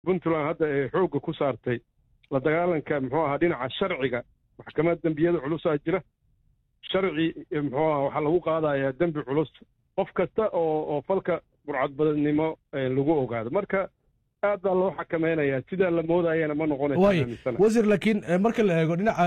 puntland hadda ay xoogga ku saartay la dagaalanka muxuu ahaa dhinaca sharciga maxkamad dembiyada culusaa jira sharci muxuu aha waxaa lagu qaadayaa dembi culus qof kasta oo oo falka burcadbadnimo lagu ogaado marka aad baa loo xakameynayaa sidaa la moodayana ma waay noqonaysa wasiir laakiin marka la eego dhinaca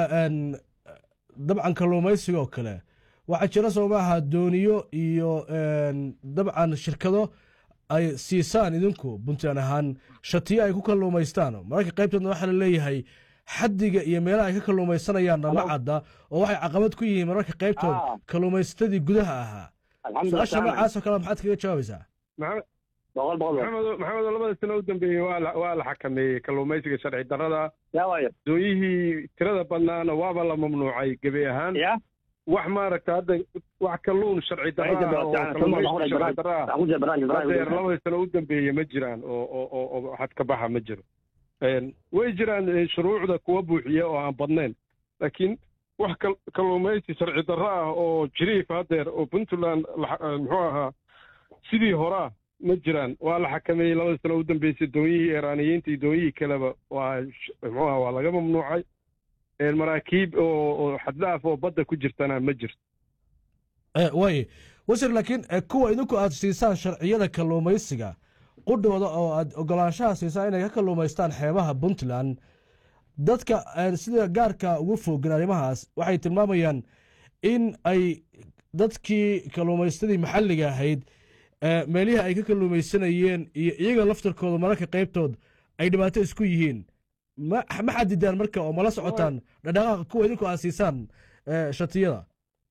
dabcan kalluumaysiga oo kale waxaa jira soo maaha dooniyo iyo dabcan shirkado ay siisaan idinku puntland ahaan shatiyo ay ku kalluumaystaan mararka qaybtoodna waxaa la leeyahay xaddiga iyo meelaha ay ka kalluumaysanayaan nama cadda oo waxay caqabad ku yihiin mararka qaybtood kalluumaysatadii gudaha ahaa su-aasha noocaasoo kale maxaad kaga jawaabaysaa maxamed maxamedo labada sano u dambeeyey waa la waa la xakameeyey kalluumaysiga sharci darrada doonyihii tirada badnaana waaba la mamnuucay gebi ahaan wax maaragta hadda wax kalluun sharci darraa oo kalluumaysiga sharci darraa hadeer labada sano u dambeeye ma jiraan oo oo oo oo xad ka baxa ma jiro way jiraan shuruucda kuwa buuxiya oo aan badnayn laakiin wax kalluumaysi sharci darro ah oo jiriif hadeer oo puntland muxuu ahaa sidii horaa ma jiraan waa la xakameeyey labada sano u dambeysay doonyihii iiraaniyiinta iyo doonyihii kaleba waa muxuu aha waa laga mamnuucay maraakiib oo oo xaddaaf oo badda ku jirtana ma jirto waay wasiir laakiin kuwa idinku aad siisaan sharciyada kalluumaysiga qudhooda oo aad ogolaanshaha siisaan inay ka kalluumaystaan xeebaha puntland dadka sida gaarka ugu foogin arrimahaas waxay tilmaamayaan in ay dadkii kalluumaystadii maxalliga ahayd meelihii ay ka kalluumaysanayeen iyo iyaga laftarkooda mararka qaybtood ay dhibaato isku yihiin ma ma xadidaan marka oo mala socotaan dhadhaqaaqa kuwa idinku aad siisaan shatiyada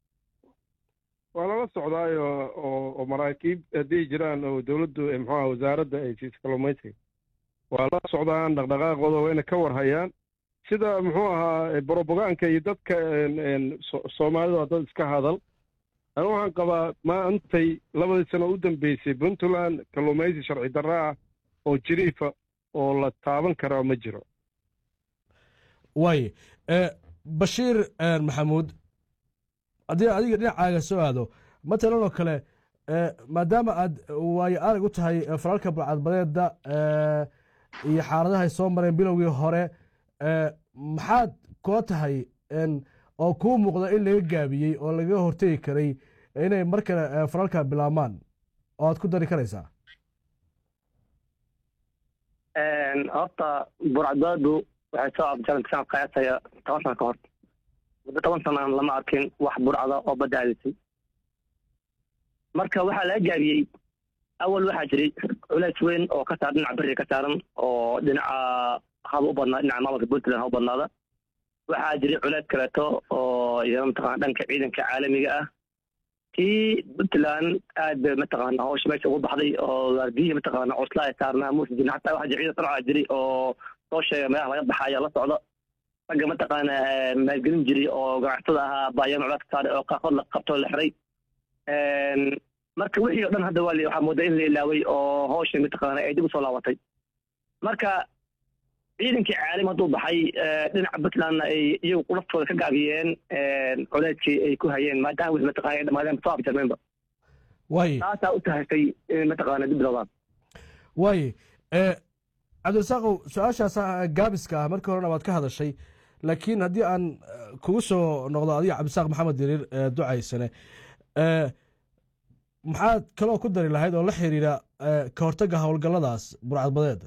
waa lala socdaayo oo oo maraakiib hadday jiraan oo dowladdu muxuaha wasaaradda ay siiso kalluumaysiga waa la socdaan dhaqdhaqaaqooda wayna ka warhayaan sida muxuu ahaa brobogaanka iyo dadka soomaalida dad iska hadal anu waxaan qabaa maantay labadii sano u dambeysay puntland kalluumaysi sharci darra ah oo jiriifa oo la taaban karaa ma jiro waay bashiir maxamuud haddii adiga dhinacaaga soo aado matalan oo kale maadaama aad waayo arag u tahay falalka balcadbadeeda iyo xaaladaha ay soo mareen bilowgii hore maxaad kula tahay oo kuu muuqda in laga gaabiyey oo lagaga hortegi karay inay mar kale falalka bilaabmaan oo aad ku dari karaysaa horta burcadbaadu waxay soo abjaran sanad qiyaasaya toban sana ka hor muddo toban sanaan lama arkin wax burcada oo badda aadisay marka waxaa laga gaabiyey awal waxaa jiray culays weyn oo ka saaran dhinaca beriga ka saaran oo dhinaca haba u badnaa dhinaca maamulka puntland ha u badnaada waxaa jiray culays kaleeto oo iyana mataqana dhanka ciidanka caalamiga ah tii puntland aad bay mataqaana hawsha meesha ugu baxday oo waardiyihi mataqaana cusla ay saarnaa muusa jirin xataa waxaa jira ciidan sarca jiray oo soo sheega meelaha laga baxaya la socda ragga mataqaana maalgelin jiray oo ganacsatada ahaa baayaan culays ka saaray oo qaarkood la qabtoo la xiray marka wixii o dhan hadda waa waxaa moodaa in la ilaaway oo hawsha mataqaana ay dib usoo laabatay marka ciidankii caalim hadduu baxay dhinaca puntlandna ay iyagu laftooda ka gaabiyeen culeyskii ay ku hayeen maadaama wixii mataqana ay dhamaadeen soo afjarmeenba waay taasaa u tahaysay in mataqaana dib bilowdaan waay cabdirasaaqow su-aashaas gaabiska ah markii horena waad ka hadashay laakiin haddii aan kugu soo noqdo adiga cabdisaaq maxamed diriir ducaysane maxaad kaloo ku dari lahayd oo la xiriira ka hortagga howlgalladaas burcadbadeed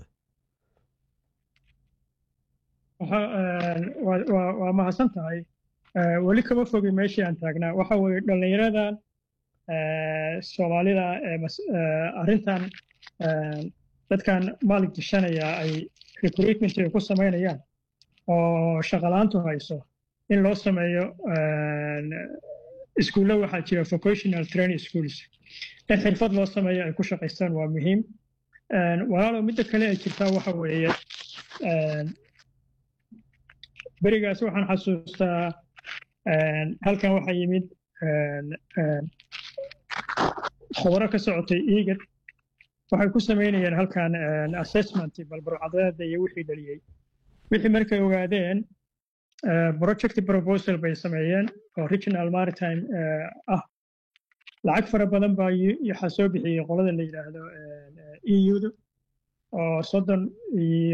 waa mahadsan tahay weli kama fogi meeshii aan taagnaa waxa weeye dhallinyaradan soomaalida arrintan dadkan maalig dishanaya ay recruitment ay ku samaynayaan oo shaqalaantu hayso in loo sameeyo iskuulla waxaa jira vocational training schools in xirfad loo sameeyo ay ku shaqaystaan waa muhiim walaalo midda kale ay jirtaa waxa weeye berigaas waxaan xasuustaa halkan waxaa yimid khubaro ka socotay igad waxay ku samaynayeen halkan assessment balbarcadeeda iyo wixii dhaliyey wixii markay ogaadeen project proposal bay sameeyeen oo regional maritime ah lacag fara badan baa waxaa soo bixiyey qolada la yidhaahdo eu-da oo soddon iyo